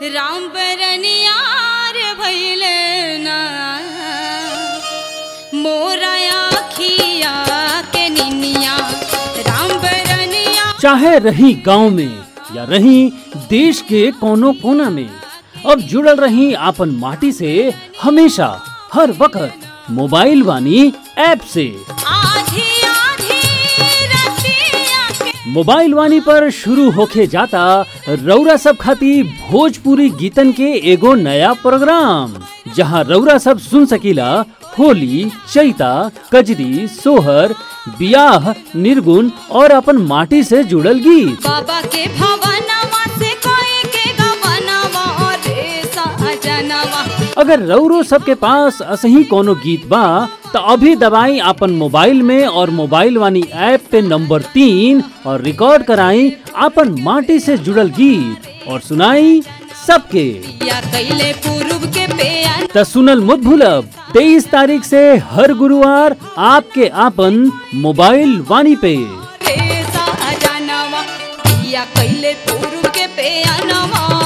राम बरनियार भैले ना मोरा आखिया के निनिया राम बरनिया चाहे रही गांव में या रही देश के कोनो कोना में अब जुड़ल रही आपन माटी से हमेशा हर वक्त मोबाइल वानी ऐप से आधी आधी रतिया के मोबाइल वानी पर शुरू होके जाता रौरा सब खाती भोजपुरी गीतन के एगो नया प्रोग्राम जहां रौरा सब सुन सकीला होली चैता कजरी सोहर बियाह निर्गुण और अपन माटी से जुड़ल गीत बाबा के भवनवा से कोई के गवनवा रे सजनवा अगर रौरो सबके पास असही कोनो गीत बा तो अभी दबाई अपन मोबाइल में और मोबाइल वानी ऐप पे नंबर तीन और रिकॉर्ड कराई अपन माटी से जुड़ल गीत और सुनाई सबके या कैले पूर्व के पेयन त सुनल मुद भूलब तेईस तारीख से हर गुरुवार आपके आपन मोबाइल वानी पे रे सजनवा या कैले पूर्व के पेयनवा